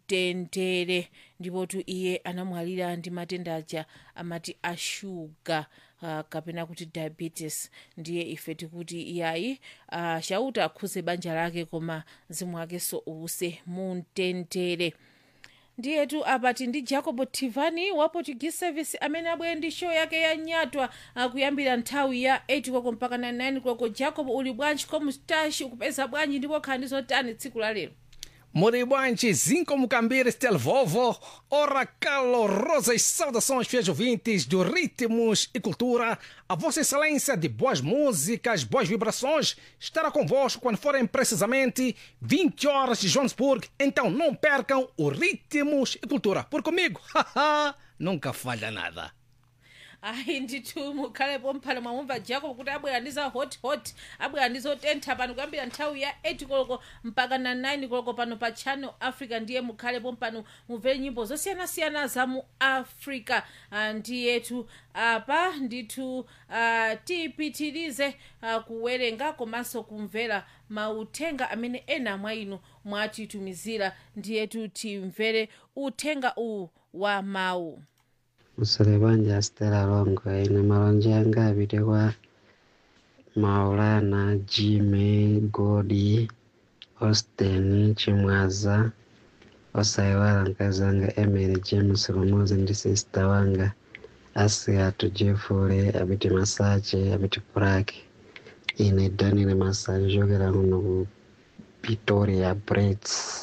mtendere ndipotu iye anamwalira ndi matenda aja amati ashuga uh, kapena kuti diabetes ndiye ife tikuti iyayi uh, chauta akhuze banja lake koma mzimu wakenso uwuse mumtendere ndiyetu apati ndi jacob tivani wa portuguese service amene abwere ndi show yake ya nyatwa akuyambira nthawi ya 8 koloko mpaka 9 koloko jacob uli bwanji komustashi ukupeza bwanji ndipo khala ndi zotani tsiku la lero Moribantes, Zinco Mucambires, Tel Vovo, ora calorosas saudações, fiéis ouvintes do Ritmos e Cultura. A Vossa Excelência de boas músicas, boas vibrações, estará convosco quando forem precisamente 20 horas de Johannesburg. Então não percam o Ritmos e Cultura. Por comigo, haha, nunca falha nada. ayi ndithu mukhalepo mphano mwamumva jacob kuti abwera ndi za hot hot abwera ndi zotentha pano kuyambira nthawi ya 8 koloko mpaka na 9 koloko pano pa channel africa ndiye mukhalepo mpano mumvere nyimbo zosiyanasiyana za mu africa Ah, ndiyetu apa ndithu uh, tipitirize uh, kuwerenga komanso kumvera mauthenga amene ena mwa inu mwatitumizira ndiyetu timvere uthenga uwu wa mawu Musole banja Stella Longo ine malonje anga apite kwa Maulana Jimmy Godi Austin Chimwaza osayiwala mkazi wanga Emily James Lumuzi ndi sista wanga Asiatu Jeffrey apite Masache apite Purake ine Daniel Masache chokera kuno ku Pretoria Brits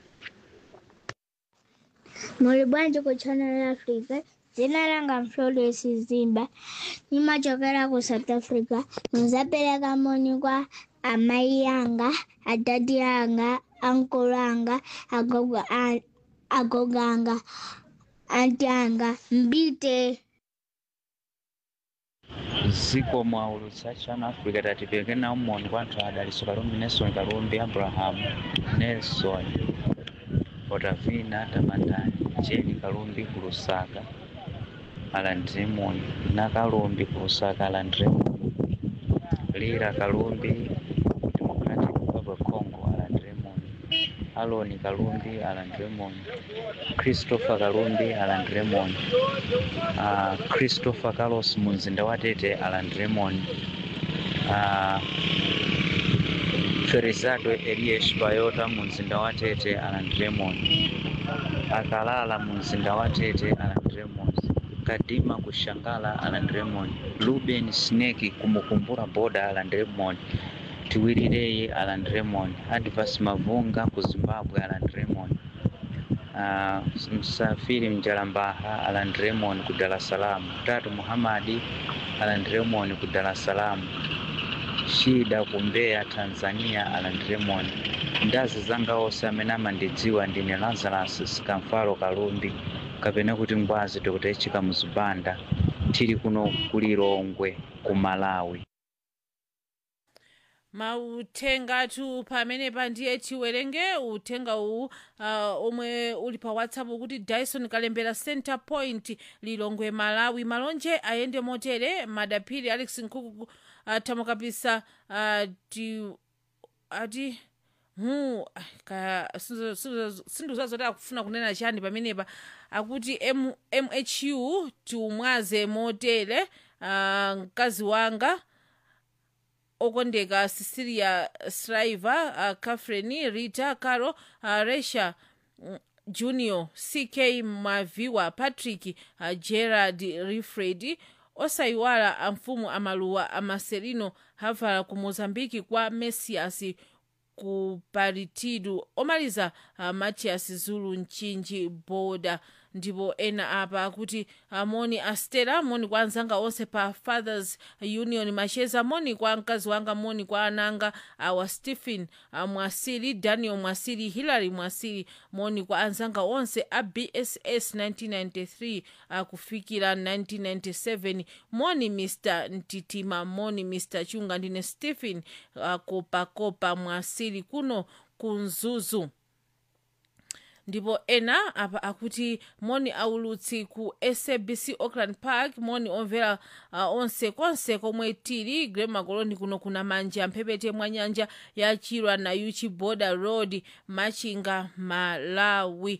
Muli bwanji ku Channel Africa dzina langa Florence Zimba nimachokera ku South Africa nizapeleka moni kwa amai yanga adadi yanga ankolo anga agogo a- agogo anga anti anga mbite ziko mwaulutsa channel africa tatipeke nawo moni kwa anthu adaliso kalumbi nelson kalumbi abrahamu nelson otavina tamandani jeni kalumbi ku lusaka alandire moni na kalumbi ku lusaka alandire moni lira kalumbi democratic republic congo alandire moni aloni kalumbi alandire moni christopher kalumbi alandire moni uh, christopher carlos mu mzinda wa tete alandire moni uh, ferizado elias bayota mu mzinda wa tete alandire moni akalala mu mzinda wa tete alandire moni kadima kushangala alandire moni ruben sneki kumukumbura boda alandire moni tiwirireye alandire moni advas mavunga ku zimbabwe alandire moni uh, msafiri mjalambaha alan raymond ku dar es salaam tatu muhamadi alan raymond ku dar es salaam shida ku mbeya tanzania alan raymond ndazi zanga onse amene amandidziwa ndine lazarus sikamfalo kalumbi kapena kuti ngwazi dr echika muzibanda tili kuno kulilongwe ku malawi mauthengatu pamenepa ndiye tiwerenge uthenga uwu uh, omwe uli pa whatsapp kuti dyson kalembera center point lilongwe malawi malonje ayende motere madaphiri alex nkhuku uh, tamukapisa uh, ti, ati hu ka sinduzazoti akufuna kunena chani pamenepa akuti M, mhu tiumwaze motere uh, mkazi wanga okondeka cecilia shriver uh, catherine rita caro uh, resha mm, junior ck maviwa patrick uh, gerard rifred osayiwala amfumu amaluwa amaserino havala ku mozambiki kwa messias ku paritidu omaliza uh, matias zulu mchinji boda ndipo ena apa akuti moni astera moni kwa anzanga onse pa fathers union macheza moni kwa mkazi wanga moni kwa ananga awa stephen uh, mwasili daniel mwasili hillary mwasili moni kwa anzanga onse a bss 1993 uh, kufikira 1997 moni mr ntitima moni mr chunga ndine stephen uh, kopakopa mwasili kuno kunzuzu ndipo ena apa akuti moni aulutsi ku sabc auckland park moni omvera uh, onse konse komwe tili grema coloni kuno kuna manja mphepete mwa nyanja ya chilwa na uchi border road machinga malawi